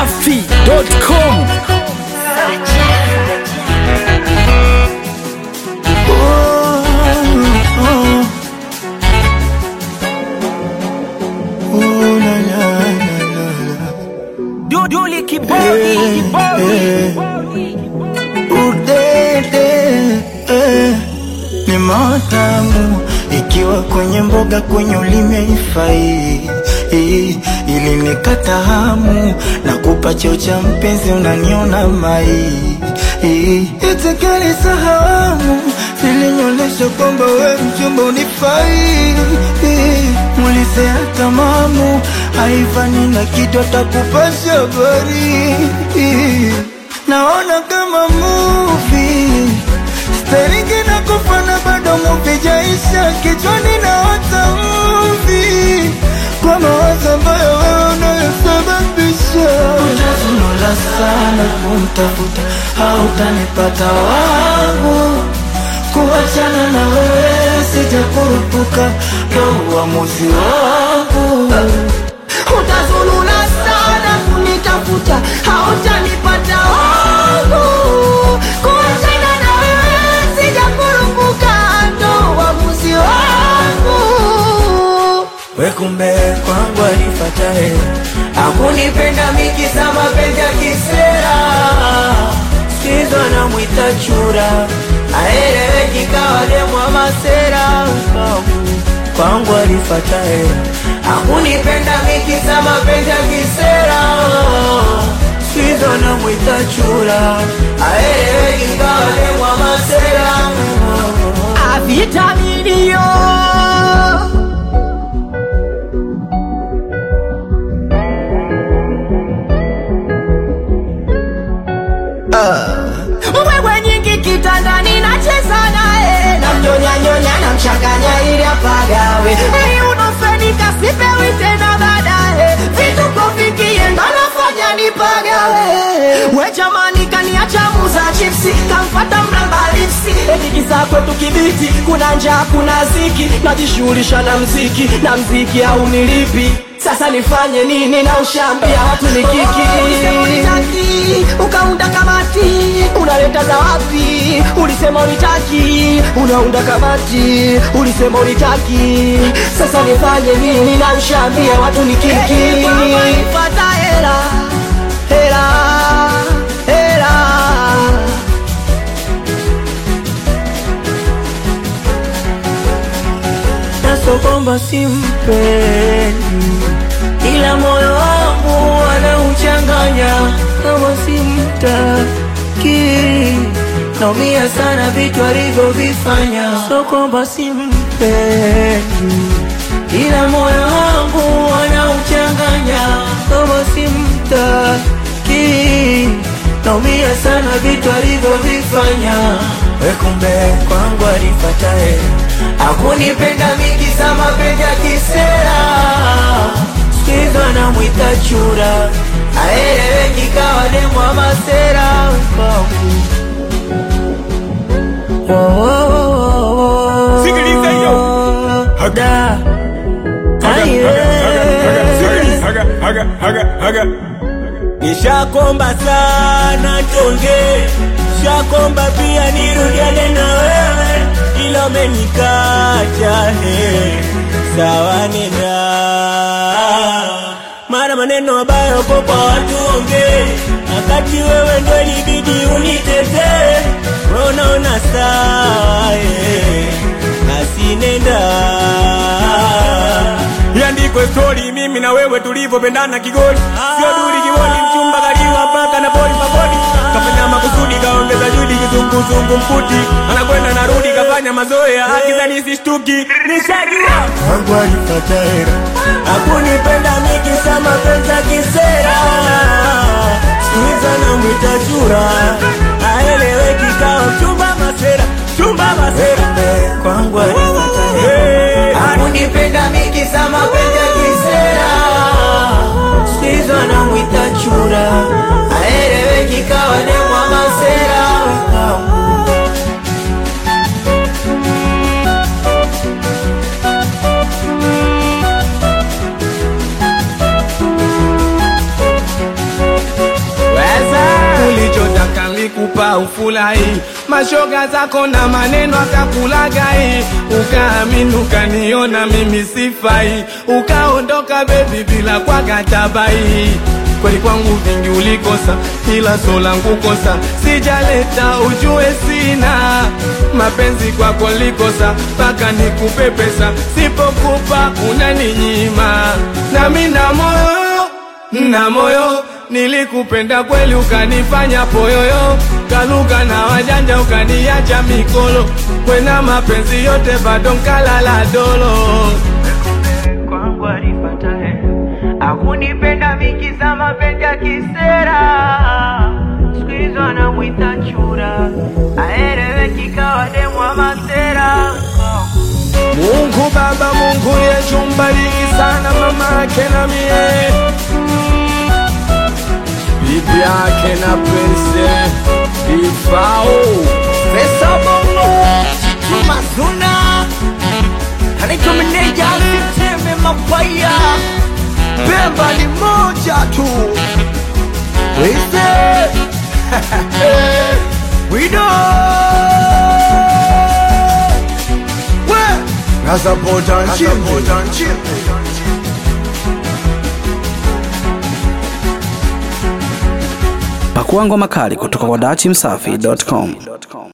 dachimsafi.com Duduli kibodi kibodi Udede eh, ni matamu ikiwa kwenye mboga kwenye ulimi haifai eh, ili nikata hamu na kupa cheo cha mpenzi unaniona mai eh, itikali sahamu zilinyolesha kwamba we mchumba unifai eh, mulizea tamamu haifani na kitu atakupasha habari eh, naona kama movie Staringi na kufana bado movie jaisha kichwani na wata movie kwa mawazo ambayo wewe unayosababisha. Utazunula sana kumtafuta, hautanipata wangu kuachana na wewe sijakurupuka, ndo uamuzi wangu. utazulula sana kunitafuta hautanipata wangu kuachana na wewe sijakurupuka ndo uamuzi wangu We kumbe kwangu alifata hela akunipenda mikisa mapenzi ya kisera sizo namwita chura aeleweki kawa demwa masera kwangu alifata hela akunipenda mikisa mapenzi ya kisera sizo namwita chura aeleweki kawa demwa masera avitaminio mbwembwe nyingi kitandani nacheza naye namnyonyanyonya namchanganya ili apagawe ili unofanika sipewi tena baadaye vituko vikie ndo nafanya nipagawe we jamani kaniacha muza chipsi kamfata mramba lipsi etikisa kwetu kibiti kuna njaa kuna ziki najishughulisha na mziki na mziki au nilipi sasa nifanye nini na ushambia watu ni kiki ukaunda kamati unaleta za wapi ulisema unitaki unaunda kamati ulisema unitaki sasa nifanye nini na ushambia watu ni kiki pata hela hela hela naso kwamba simpendi ila moyo wangu anauchanganya kama simtaki naumia sana vitu alivyovifanya so kwamba simpendi ila moyo wangu anauchanganya kama simtaki naumia sana vitu alivyovifanya we kumbe kwangu alifata hela akunipenda mikisa mapenzi ya kisera sikizo anamwita chura aeleweki kawa demwa masera Sikiliza hiyo. Da. Aye. Haga, haga, haga, haga. Nishakomba sana tonge, shakomba pia nirudiane na wewe, ila umenikacha he, sawa nenda mara maneno mabaya uko kwa watu onge, wakati wewe ndo ilibidi unitetee, wewe unaona sawa eh, basi nenda Iandikwe stori mimi na wewe tulivyopendana kigoli, sio duli kiwoni, mchumba kaliwa mpaka na boli mabodi, kafanya makusudi, kaongeza juhudi, kizunguzungu mputi, anakwenda narudi, kafanya mazoea, akizani sishtuki, nishajua Kwangu alifata hela hakunipenda mikisa mapenzi ya kisera, sikiza na mwita chura, aeleweki kawa mchumba masera, chumba masera kwangu alifata hela Hey, akunipenda mikisa mapenzi ya kisera sikizo anamwita chura aeleweki kawa demwa masera alikupa ufurahi, mashoga zako na maneno akakulagai, ukaamini ukaniona mimi sifai, ukaondoka bebi bila kwa katabai kweli kwangu vingi ulikosa, ila so langu kosa sijaleta, ujue sina mapenzi kwako likosa, mpaka nikupe pesa, sipokupa unaninyima, nami na moyo na moyo nilikupenda kweli, ukanifanya poyoyo, kaluka na wajanja, ukaniacha mikolo, kwena mapenzi yote bado nkalala dolo kwangu alipata hela akunipenda mikiza mapenzi ya kisera siku hizo anamwita chura aeleweki kawa demu wa masera Mungu Baba, Mungu Yesu, mbariki sana mama yake na mie, bibi yake na Prince Ifao pesa bongo tumazuna anaitwa meneja asiteme mapaya pemba ni moja tu wise wido we nasapota nchimbi Pakua ngoma kali kutoka kwa dachimsafi.com.